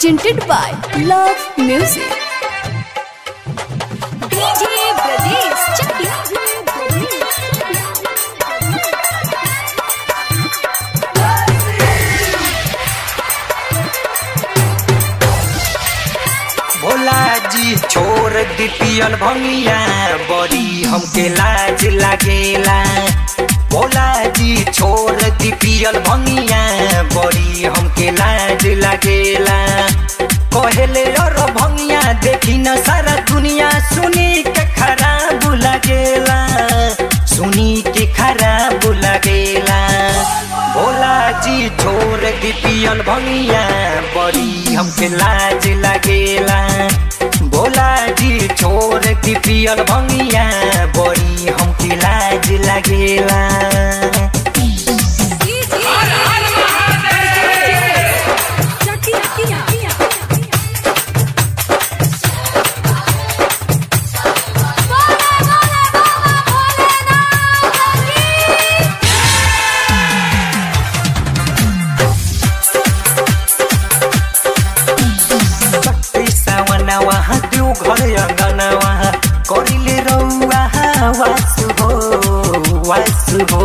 presented by Love Music. DJ Bradesh Chakla. Bhola जी छोड़ दी पियल भंगिया बड़ी हमके लाज लागेला भोला जी छोड़ दी पियल भंगिया बड़ी हमके लाज लागेला कहेले और भंगिया देखी न सारा दुनिया सुनी के खराब लागेला सुनी के खराब लागेला भोला जी छोड़ दी पियल भंगिया बड़ी हमके लाज लागेला भोला जी छोड़ दी पियल भंगिया बड़ी हमके लाज लागेला सावनावा त्यो घर अङ्गनावा करिले रौवा वासु हो वासु हो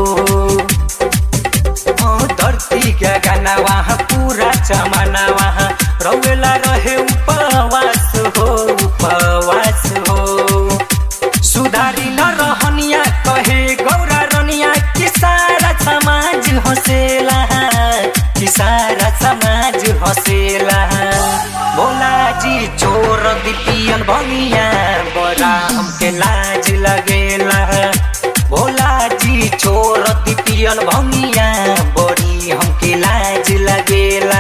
अँ, धरतीका गानावा पुरा चमानावा रौवेला रहे उपवास हो उपवास हो सुधारी न रहनिया कहे गौरा रनिया कि सारा समाज हँसेला कि सारा समाज हँसेला भोला जी छोर दिपियल भंगिया बड़ा हमके लाज लगेला भोला जी छोर दिपियल भंगिया बड़ी हमके लाज लगेला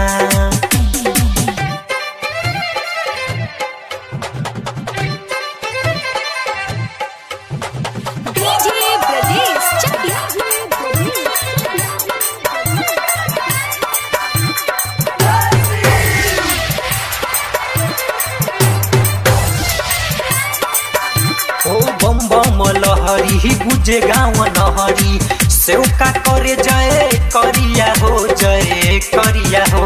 DJ Bradesh Chakla. ओ बम बम लहरी बुझे गाँव नहरी सेवका करे जय करिया हो जय करिया हो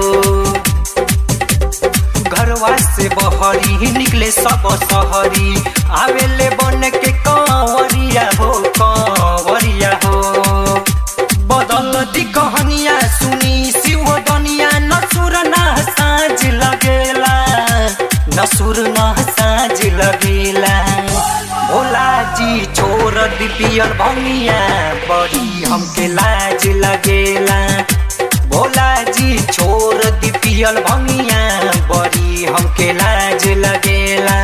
घरवा से बहरी निकले सब सहरी आवेले बन के कंवरिया हो कंवरिया हो बदल दी कहनिया सुनी शिव दनिया नसुर ना साँझ लगेला नसुर ना साँझ लगेला भोला जी छोड़ दी पियल भंगिया बड़ी हमके लाज लगेला भोला जी छोड़ दी पियल भंगिया बड़ी हमके लाज लगेला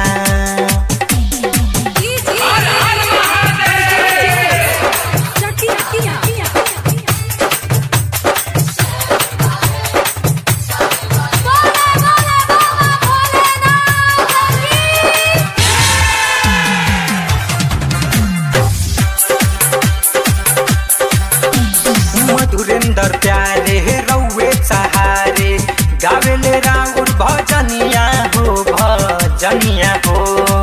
मधुरेंद्र प्यारे रौवे सहारे गावेले राउर भजनिया हो भजनिया हो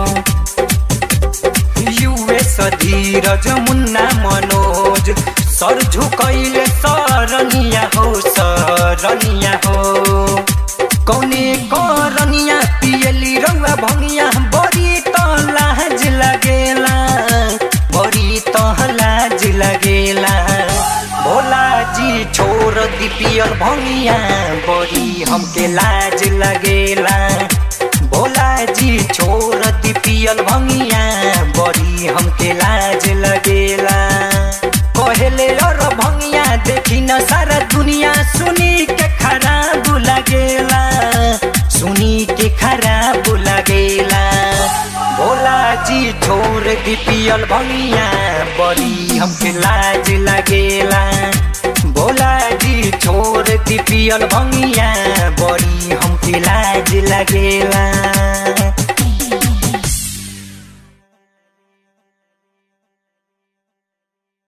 युएस धीरज मुन्ना मनोज सर झुकैले सरनिया हो सरनिया हो कौने करनिया पियली रौआ भंगिया बड़ी त लाज लगेला बड़ी त लाज लगेला भोला जी छोड़ दी पियल भंगिया बड़ी हमके लाज लगेला भोला जी छोड़ दी पियल भंगिया बड़ी हमके लाज लगेला कहेले और भंगिया देखी न सारा दुनिया सुनी के खराब लगेला सुनी के खराब लगेला भोला जी छोड़ दी पियल भंगिया बड़ी हमके लाज लगेला भोला जी छोड़ दी पियल भंगिया बड़ी हमके लाज लगेला